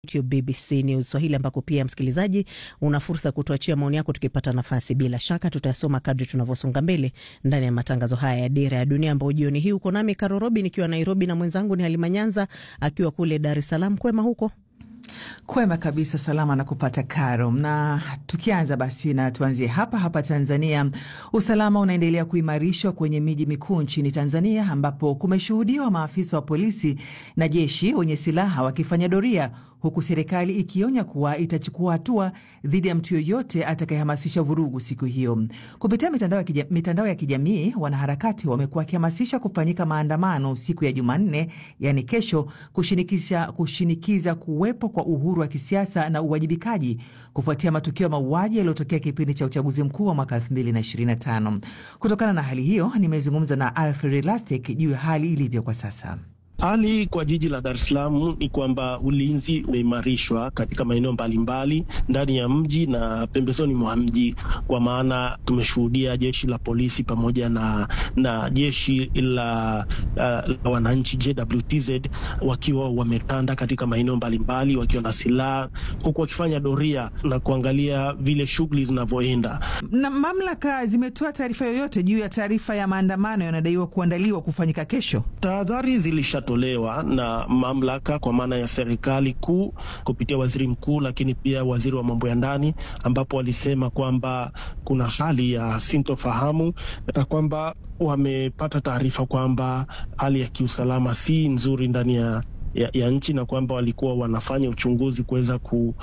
YouTube BBC News Swahili, ambako pia msikilizaji una fursa kutuachia maoni yako tukipata nafasi. Bila shaka tutayasoma kadri tunavyosonga mbele ndani ya matangazo haya ya Dira ya Dunia, ambao jioni hii uko nami Karo Robi nikiwa Nairobi na mwenzangu ni Halima Nyanza akiwa kule Dar es Salaam. Kwema huko? Kwema kabisa, salama na kupata Karo. Na tukianza basi, na tuanzie hapa hapa Tanzania. Usalama unaendelea kuimarishwa kwenye miji mikuu nchini Tanzania, ambapo kumeshuhudiwa maafisa wa polisi na jeshi wenye silaha wakifanya doria huku serikali ikionya kuwa itachukua hatua dhidi ya mtu yoyote atakayehamasisha vurugu siku hiyo. Kupitia mitandao ya, kija, mitandao ya kijamii, wanaharakati wamekuwa wakihamasisha kufanyika maandamano siku ya Jumanne, yani kesho, kushinikiza, kushinikiza kuwepo kwa uhuru wa kisiasa na uwajibikaji kufuatia matukio ya mauaji yaliyotokea kipindi cha uchaguzi mkuu wa mwaka 2025. Kutokana na hali hiyo, nimezungumza na Alfred Lastek juu ya hali ilivyo kwa sasa. Hali kwa jiji la Dar es Salaam ni kwamba ulinzi umeimarishwa katika maeneo mbalimbali ndani ya mji na pembezoni mwa mji, kwa maana tumeshuhudia jeshi la polisi pamoja na, na jeshi la, uh, la wananchi JWTZ wakiwa wametanda katika maeneo mbalimbali wakiwa na silaha huku wakifanya doria na kuangalia vile shughuli zinavyoenda. Na mamlaka zimetoa taarifa yoyote juu ya taarifa ya maandamano yanadaiwa kuandaliwa kufanyika kesho? Tahadhari zilisha tolewa na mamlaka kwa maana ya serikali kuu kupitia waziri mkuu, lakini pia waziri wa mambo ya ndani, ambapo walisema kwamba kuna hali ya sintofahamu na kwamba wamepata taarifa kwamba hali ya kiusalama si nzuri ndani ya ya, ya nchi na kwamba walikuwa wanafanya uchunguzi kuweza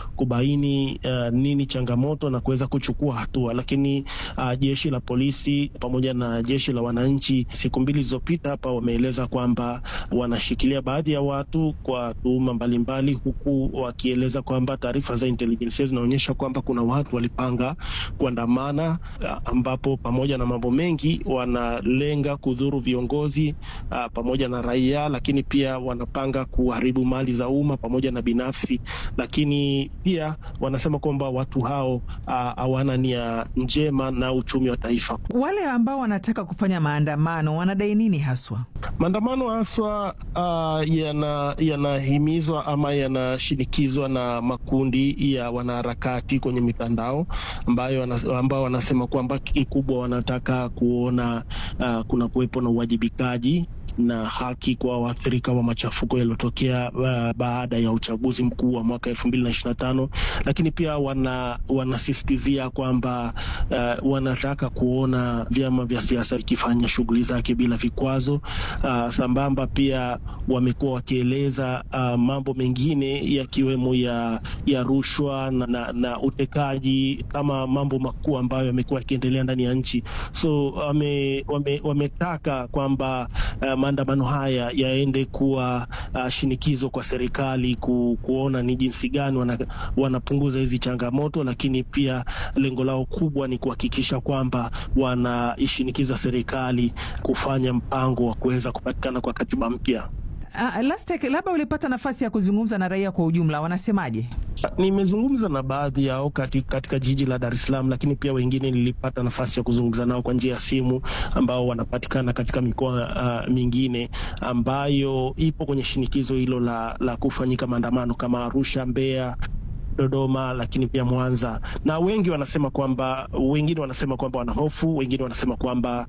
kubaini uh, nini changamoto na kuweza kuchukua hatua, lakini uh, jeshi la polisi pamoja na jeshi la wananchi siku mbili zilizopita hapa wameeleza kwamba wanashikilia baadhi ya watu kwa tuhuma mbalimbali, huku wakieleza kwamba taarifa za intelijensia zinaonyesha kwamba kuna watu walipanga kuandamana, uh, ambapo pamoja na mambo mengi wanalenga kudhuru viongozi uh, pamoja na raia, lakini pia wanapanga kuharibu mali za umma pamoja na binafsi, lakini pia wanasema kwamba watu hao hawana uh, nia njema na uchumi wa taifa. Wale ambao wanataka kufanya maandamano wanadai nini haswa? Maandamano haswa uh, yanahimizwa yana ama yanashinikizwa na makundi ya wanaharakati kwenye mitandao ambayo ambao wanasema kwamba kikubwa wanataka kuona uh, kuna kuwepo na uwajibikaji na haki kwa waathirika wa machafuko yaliyotokea uh, baada ya uchaguzi mkuu wa mwaka elfu mbili na ishirini na tano, lakini pia wana wanasisitizia kwamba uh, wanataka kuona vyama vya siasa vikifanya shughuli zake bila vikwazo. Uh, sambamba pia wamekuwa wakieleza uh, mambo mengine yakiwemo ya, ya rushwa na, na, na utekaji kama mambo makuu ambayo yamekuwa yakiendelea ndani ya nchi, so wame, wame, wametaka kwamba uh, maandamano haya yaende kuwa uh, shinikizo kwa serikali ku, kuona ni jinsi gani wana, wanapunguza hizi changamoto, lakini pia lengo lao kubwa ni kuhakikisha kwamba wanaishinikiza serikali kufanya mpango wa kuweza kupatikana kwa katiba mpya. Uh, Lastek, labda ulipata nafasi ya kuzungumza na raia kwa ujumla, wanasemaje? Nimezungumza na baadhi yao katika, katika jiji la Dar es Salaam, lakini pia wengine nilipata nafasi ya kuzungumza nao kwa njia ya simu ambao wanapatikana katika mikoa uh, mingine ambayo ipo kwenye shinikizo hilo la, la kufanyika maandamano kama Arusha, Mbeya Dodoma lakini pia Mwanza, na wengi wanasema kwamba, wengine wanasema kwamba wana hofu, wengine wanasema kwamba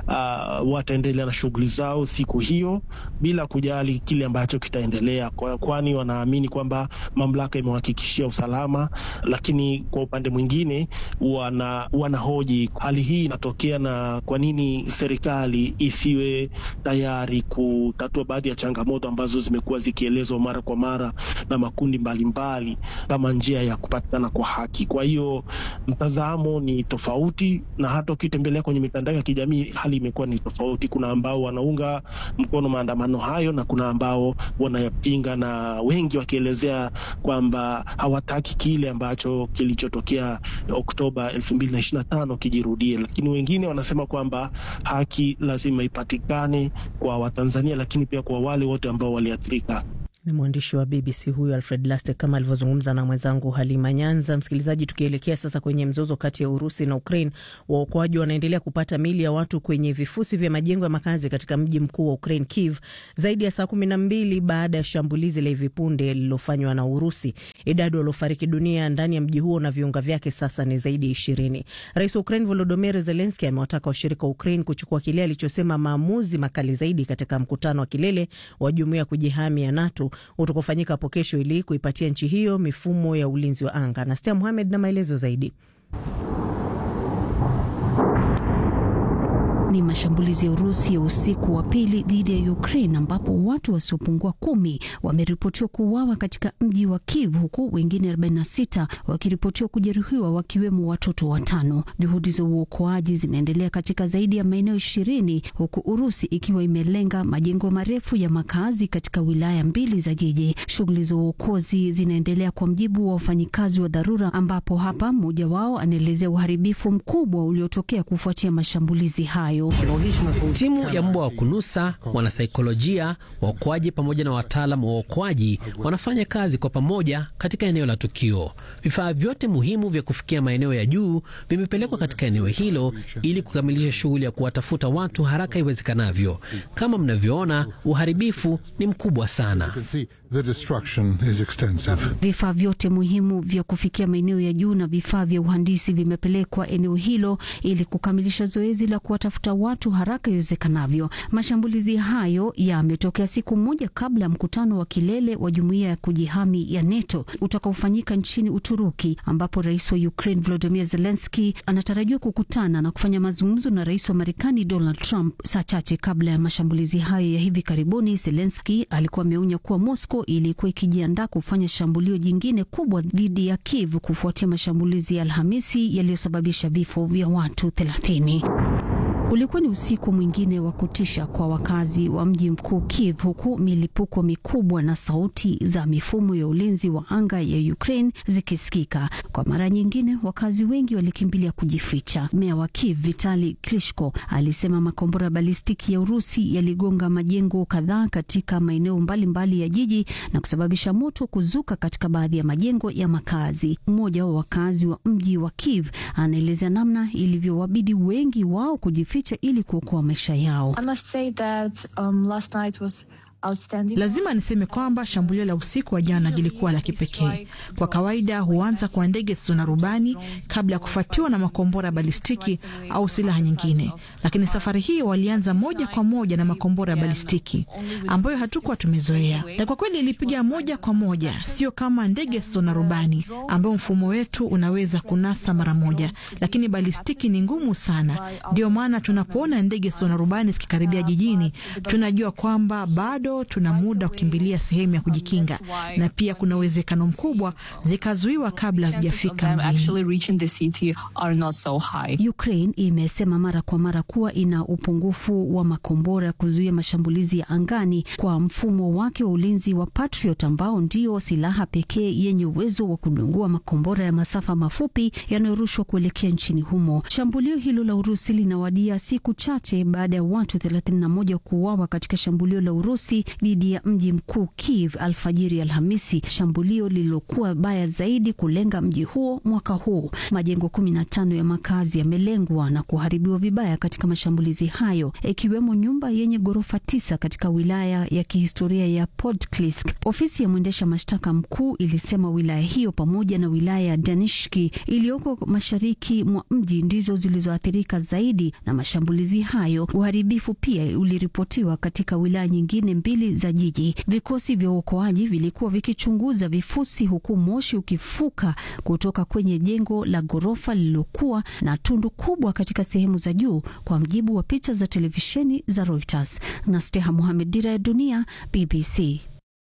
uh, wataendelea na shughuli zao siku hiyo bila kujali kile ambacho kitaendelea, kwani wanaamini kwamba mamlaka imewahakikishia usalama. Lakini kwa upande mwingine wana wanahoji hali hii inatokea na kwa nini serikali isiwe tayari kutatua baadhi ya changamoto ambazo zimekuwa zikielezwa mara kwa mara na makundi mbalimbali mbali, kama njia ya kupatikana kwa haki. Kwa hiyo mtazamo ni tofauti, na hata ukitembelea kwenye mitandao ya kijamii hali imekuwa ni tofauti. Kuna ambao wanaunga mkono maandamano hayo na kuna ambao wanayapinga, na wengi wakielezea kwamba hawataki kile ambacho kilichotokea Oktoba elfu mbili na ishirini na tano kijirudie, lakini wengine wanasema kwamba haki lazima ipatikane kwa Watanzania, lakini pia kwa wale wote ambao waliathirika. Ni mwandishi wa BBC huyu Alfred Lastek kama alivyozungumza na mwenzangu Halima Nyanza. Msikilizaji, tukielekea sasa kwenye mzozo kati ya Urusi na Ukraine, waokoaji wanaendelea kupata mili ya watu kwenye vifusi vya majengo ya makazi katika mji mkuu wa Ukraine, Kiev, zaidi ya saa kumi na mbili baada ya shambulizi la hivi punde lililofanywa na Urusi. Idadi waliofariki dunia ndani ya mji huo na viunga vyake sasa ni zaidi ya ishirini. Rais wa Ukraine Volodymyr Zelensky amewataka washirika wa Ukraine kuchukua kile alichosema maamuzi makali zaidi katika mkutano wa kilele wa jumuiya ya kujihami ya NATO utakofanyika hapo kesho ili kuipatia nchi hiyo mifumo ya ulinzi wa anga. Nastia Muhamed na maelezo zaidi. Ni mashambulizi ya Urusi ya usiku wa pili dhidi ya Ukraine ambapo watu wasiopungua kumi wameripotiwa kuuawa katika mji wa Kiev huku wengine 46 wakiripotiwa kujeruhiwa wakiwemo watoto watano. Juhudi za uokoaji zinaendelea katika zaidi ya maeneo ishirini huku Urusi ikiwa imelenga majengo marefu ya makazi katika wilaya mbili za jiji. Shughuli za uokozi zinaendelea kwa mjibu wa wafanyikazi wa dharura, ambapo hapa mmoja wao anaelezea uharibifu mkubwa uliotokea kufuatia mashambulizi hayo. Timu ya mbwa wa kunusa, wanasaikolojia, waokoaji pamoja na wataalam wa uokoaji wanafanya kazi kwa pamoja katika eneo la tukio. Vifaa vyote muhimu vya kufikia maeneo ya juu vimepelekwa katika eneo hilo ili kukamilisha shughuli ya kuwatafuta watu haraka iwezekanavyo. Kama mnavyoona, uharibifu ni mkubwa sana. Vifaa vyote muhimu vya kufikia maeneo ya juu na vifaa vya uhandisi vimepelekwa eneo hilo ili kukamilisha zoezi la kuwatafuta watu haraka iwezekanavyo. Mashambulizi hayo yametokea siku moja kabla ya mkutano wa kilele wa jumuiya ya kujihami ya NATO utakaofanyika nchini Uturuki, ambapo rais wa Ukraine Volodymyr Zelensky anatarajiwa kukutana na kufanya mazungumzo na rais wa Marekani Donald Trump saa chache kabla ya mashambulizi hayo ya hivi karibuni. Zelensky alikuwa ameonya kuwa Moscow ilikuwa ikijiandaa kufanya shambulio jingine kubwa dhidi ya Kiev kufuatia mashambulizi ya Alhamisi yaliyosababisha vifo vya watu thelathini. Ulikuwa ni usiku mwingine wa kutisha kwa wakazi wa mji mkuu Kiev, huku milipuko mikubwa na sauti za mifumo ya ulinzi wa anga ya Ukraine zikisikika. Kwa mara nyingine, wakazi wengi walikimbilia kujificha. Meya wa Kiev Vitali Klitschko alisema makombora balistiki ya Urusi yaligonga majengo kadhaa katika maeneo mbalimbali ya jiji na kusababisha moto kuzuka katika baadhi ya majengo ya makazi. Mmoja wa wakazi wa mji wa Kiev anaelezea namna ilivyowabidi wengi wao kujificha ili kuokoa maisha yao. Lazima niseme kwamba shambulio la usiku wa jana lilikuwa la kipekee. Kwa kawaida huanza kwa ndege zisizo na rubani kabla ya kufuatiwa na makombora balistiki au silaha nyingine, lakini safari hii walianza moja kwa moja na makombora ya balistiki ambayo hatukuwa tumezoea, na kwa kweli ilipiga moja kwa moja, sio kama ndege zisizo na rubani ambayo mfumo wetu unaweza kunasa mara moja, lakini balistiki ni ngumu sana. Ndio maana tunapoona ndege zisizo na rubani zikikaribia jijini, tunajua kwamba bado tuna muda wa kukimbilia sehemu ya kujikinga, na pia kuna uwezekano mkubwa zikazuiwa kabla hazijafika mjini. Ukraine imesema mara kwa mara kuwa ina upungufu wa makombora ya kuzuia mashambulizi ya angani kwa mfumo wake wa ulinzi wa Patriot ambao ndio silaha pekee yenye uwezo wa kudungua makombora ya masafa mafupi yanayorushwa kuelekea nchini humo. Shambulio hilo la Urusi linawadia siku chache baada ya watu 31 kuuawa katika shambulio la Urusi dhidi ya mji mkuu Kiev alfajiri Alhamisi, shambulio lililokuwa baya zaidi kulenga mji huo mwaka huu. Majengo 15 ya makazi yamelengwa na kuharibiwa vibaya katika mashambulizi hayo, ikiwemo nyumba yenye ghorofa tisa katika wilaya ya kihistoria ya Podklisk. Ofisi ya mwendesha mashtaka mkuu ilisema wilaya hiyo pamoja na wilaya ya Danishki iliyoko mashariki mwa mji ndizo zilizoathirika zaidi na mashambulizi hayo. Uharibifu pia uliripotiwa katika wilaya nyingine mbili za jiji. Vikosi vya uokoaji vilikuwa vikichunguza vifusi, huku moshi ukifuka kutoka kwenye jengo la ghorofa lililokuwa na tundu kubwa katika sehemu za juu, kwa mjibu wa picha za televisheni za Reuters. na Steha Mohamed, Dira ya Dunia, BBC.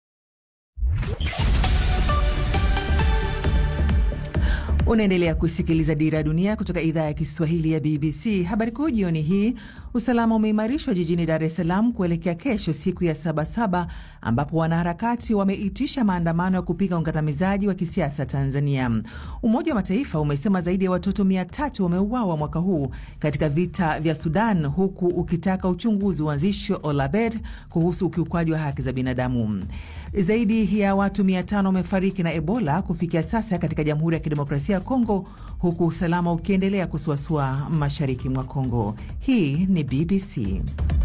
Unaendelea kusikiliza Dira ya Dunia kutoka idhaa ya Kiswahili ya BBC. Habari kuu jioni hii: usalama umeimarishwa jijini Dar es Salaam kuelekea kesho, siku ya Sabasaba, ambapo wanaharakati wameitisha maandamano ya kupinga ukandamizaji wa kisiasa Tanzania. Umoja wa Mataifa umesema zaidi ya watoto mia tatu wameuawa mwaka huu katika vita vya Sudan, huku ukitaka uchunguzi uanzishwe Olabed kuhusu ukiukwaji wa haki za binadamu. Zaidi ya watu mia tano wamefariki na Ebola kufikia sasa katika Jamhuri ya Kidemokrasia ya Kongo, huku usalama ukiendelea kusuasua mashariki mwa Kongo. Hii ni BBC.